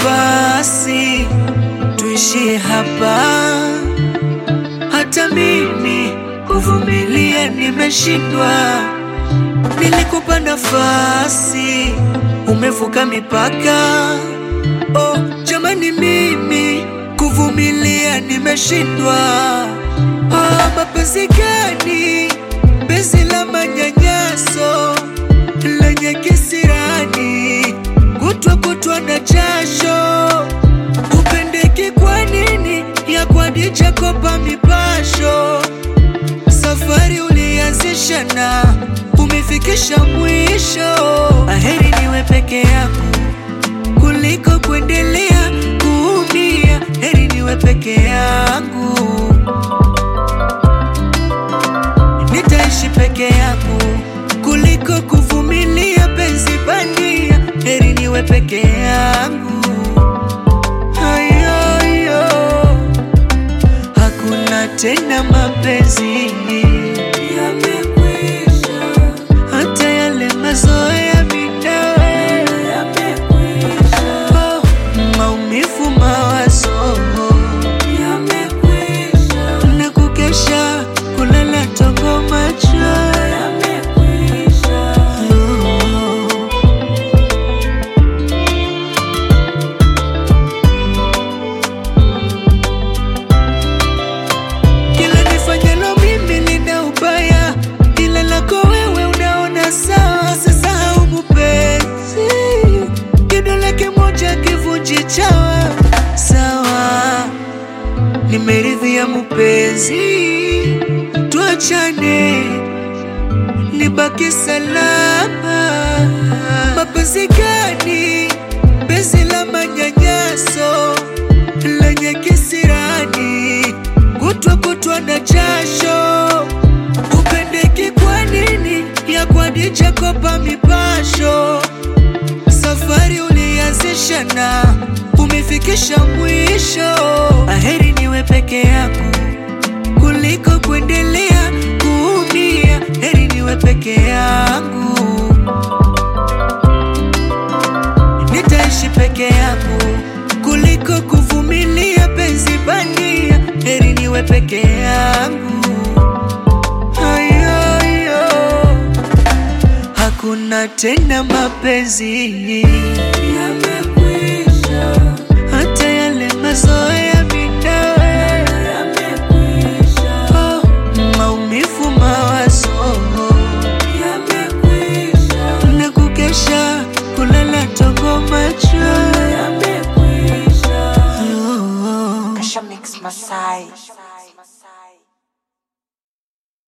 basi tuishie hapa. Hata mimi kuvumilia nimeshindwa. Nilikupa nafasi, umevuka mipaka. Oh, jamani, mimi kuvumilia nimeshindwa. Oh, mapenzi gani? Penzi la manyanyaso lenye kisirani, kutwa kutwa na jasho. Upendeki kwa nini? ya Khadija Kopa mipasho. Safari ulianzisha na umefikisha mwisho. Aheri niwe peke yako kuliko kuendelea kuumia. Heri niwe peke yangu, nitaishi peke yangu kuliko kuvumilia penzi bandia. Heri niwe peke yangu. Ayoyo, hakuna tena mapenzi yamekwisha, hata yale mazoea midawe yamekwisha. Oh, maumivu, mawazo yamekwisha, na kukesha kulala tongo macho yamekwisha. Oh. Kila nifanyalo mimi lina ubaya, ila lako wewe unaona sawa. Sisahau mupenzi, kidole kimoja kivunji chawa. Sawa, nimeridhia mupenzi, tuachane, nibaki salama. Mapenzi gani? Penzi la manyanyaso lenye kisirani, kutwa kutwa na jasho. Upendeki kwa nini? ya Khadija Kopa mipasho. Safari ulianzisha na umefikisha mwisho. Aheri niwe peke yako kuliko kuendelea kuumia. Heri niwe peke yangu, nitaishi peke yangu kuliko kuvumilia penzi bandia. Heri niwe peke yangu. Ayoyo, hakuna tena mapenzi yamekwisha, hata yale mazoea midawe yamekwisha. Oh, maumivu, mawazo yamekwisha, na kukesha kulala tongo macho yamekwisha. Oh, oh. Kasha Mix Masai.